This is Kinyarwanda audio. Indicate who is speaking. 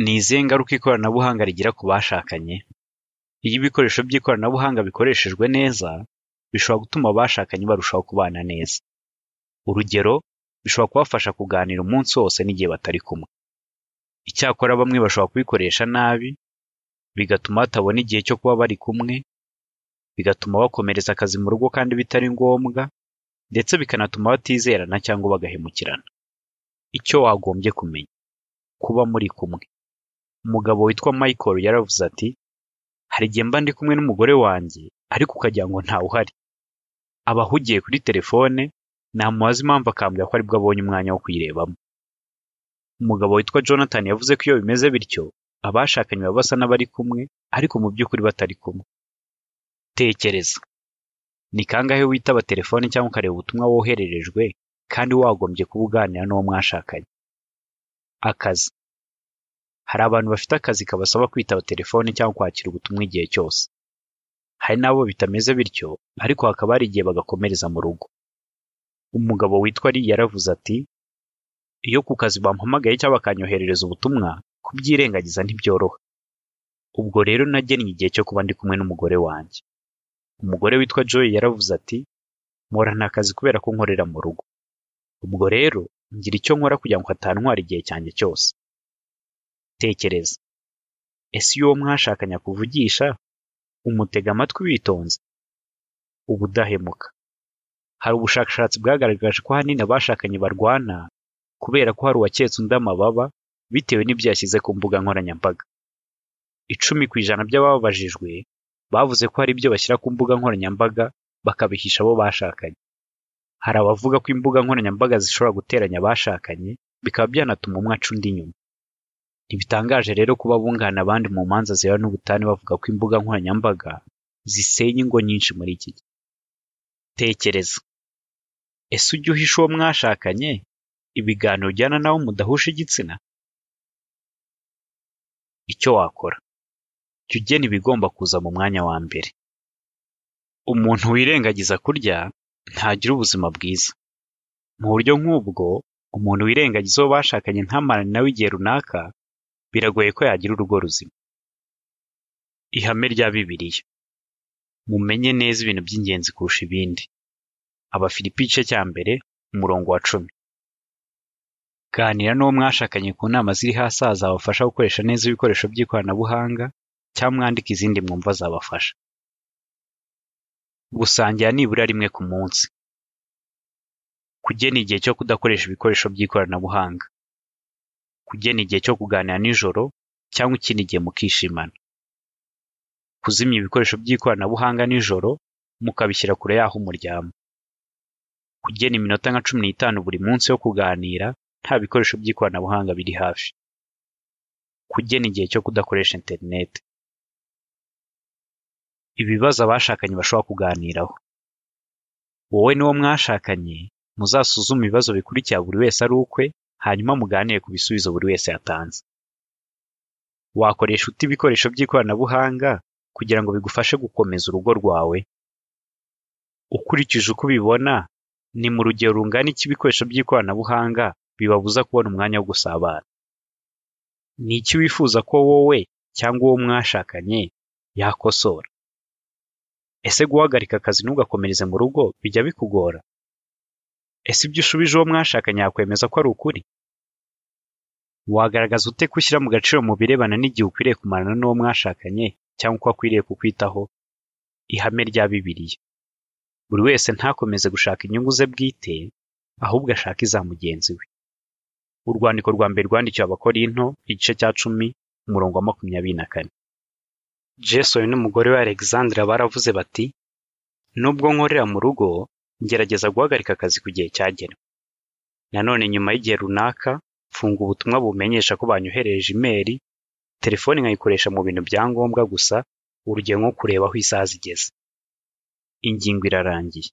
Speaker 1: Ni izihe ngaruka ikoranabuhanga rigira ku bashakanye? Iyo ibikoresho by'ikoranabuhanga bikoreshejwe neza, bishobora gutuma abashakanye barushaho kubana neza. Urugero, bishobora kubafasha kuganira umunsi wose n'igihe batari kumwe. Icyakora bamwe bashobora kubikoresha nabi, bigatuma batabona igihe cyo kuba bari kumwe, bigatuma bakomereza akazi mu rugo kandi bitari ngombwa, ndetse bikanatuma batizerana cyangwa bagahemukirana. Icyo wagombye kumenya: Kuba muri kumwe. Umugabo witwa Michael yaravuze ati: “Hari igihe mba ndi kumwe n'umugore wanjye, ariko ukagira ngo ntawe uhari. Aba ahugiye kuri terefone, namubaza impamvu akambwira ko aribwo abonye umwanya wo kuyirebamo.” Umugabo witwa Jonathan yavuze ko iyo bimeze bityo, abashakanye baba basa n'abari kumwe, ariko mu by'ukuri batari kumwe. Tekereza: Ni kangahe witaba terefone cyangwa ukareba ubutumwa wohererejwe kandi wagombye kuba uganira n'uwo mwashakanye? Akazi: Hari abantu bafite akazi kabasaba kwitaba terefone cyangwa kwakira ubutumwa igihe cyose. Hari n'abo bitameze bityo, ariko hakaba hari igihe bagakomereza mu rugo. Umugabo witwa Lee yaravuze ati: “Iyo ku kazi bampamagaye cyangwa bakanyoherereza ubutumwa, kubyirengagiza ntibyoroha. Ubwo rero nagennye igihe cyo kuba ndi kumwe n'umugore wanjye.” Umugore witwa Joy yaravuze ati: “Mporana akazi kubera ko nkorera mu rugo. Ubwo rero ngira icyo nkora kugira ngo hatantwara igihe cyanjye cyose.” Tekereza: Ese iyo uwo mwashakanye akuvugisha, umutega amatwi witonze? Ubudahemuka: Hari ubushakashatsi bwagaragaje ko ahanini abashakanye barwana kubera ko hari uwaketse undi amababa bitewe n'ibyo yashyize ku mbuga nkoranyambaga. Icumi ku ijana by'ababajijwe bavuze ko hari ibyo bashyira ku mbuga nkoranyambaga bakabihisha abo bashakanye. Hari abavuga ko imbuga nkoranyambaga zishobora guteranya abashakanye, bikaba byanatuma umwe aca undi inyuma. Ntibitangaje rero kuba bunganira abandi mu manza zirebana n'ubutane bavuga ko imbuga nkoranyambaga zisenya ingo nyinshi muri iki gihe. Tekereza: Ese ujya uhisha uwo mwashakanye ibiganiro ugirana na we mudahuje igitsina? Icyo wakora: Jya ugena ibigomba kuza mu mwanya wa mbere. Umuntu wirengagiza kurya ntagira ubuzima bwiza. Mu buryo nk'ubwo, umuntu wirengagiza uwo bashakanye ntamarane na we igihe runaka, biragoye ko yagira urugo ruzima. Ihame rya Bibiliya: “Mumenye neza ibintu by'ingenzi kurusha ibindi.” Abafilipi igice cya mbere, umurongo wa cumi. Ganira n'uwo mwashakanye ku nama ziri hasi aha zabafasha gukoresha neza ibikoresho by'ikoranabuhanga, cyangwa mwandike izindi mwumva zabafasha. Gusangira nibura rimwe ku munsi. Kugena igihe cyo kudakoresha ibikoresho by'ikoranabuhanga. Kugena igihe cyo kuganira nijoro cyangwa ikindi gihe mukishimana. Kuzimya ibikoresho by'ikoranabuhanga nijoro, mukabishyira kure y'aho muryama. Kugena iminota nka cumi n'itanu buri munsi yo kuganira nta bikoresho by'ikoranabuhanga biri hafi. Kugena igihe cyo kudakoresha interineti. Ibibazo abashakanye bashobora kuganiraho. Wowe n'uwo mwashakanye muzasuzume ibibazo bikurikira buri wese ari ukwe, hanyuma muganire ku bisubizo buri wese yatanze. Wakoresha ute ibikoresho by'ikoranabuhanga kugira ngo bigufashe gukomeza urugo rwawe? Ukurikije uko ubibona, ni mu rugero rungana iki ibikoresho by'ikoranabuhanga bibabuza kubona umwanya wo gusabana? Ni iki wifuza ko wowe cyangwa uwo mwashakanye yakosora? Ese guhagarika akazi ntugakomereze mu rugo bijya bikugora? Ese ibyo ushubije uwo mwashakanye yakwemeza ko ari ukuri? Wagaragaza ute ko ushyira mu gaciro mu birebana n'igihe ukwiriye kumarana n'uwo mwashakanye cyangwa uko akwiriye kukwitaho? Ihame rya Bibiliya: “Buri wese ntakomeze gushaka inyungu ze bwite, ahubwo ashake iza mugenzi we.” Urwandiko rwa mbere rwandikiwe Abakorinto, igice cya cumi, umurongo wa makumyabiri na kane. Jason n'umugore we Alexandra baravuze bati: “Nubwo nkorera mu rugo, ngerageza guhagarika akazi ku gihe cyagenwe. Nanone nyuma y'igihe runaka, mfunga ubutumwa bumenyesha ko banyoherereje imeri, telefone nkayikoresha mu bintu bya ngombwa gusa, urugero nko kureba aho isaha zigeze.” Ingingo irarangiye.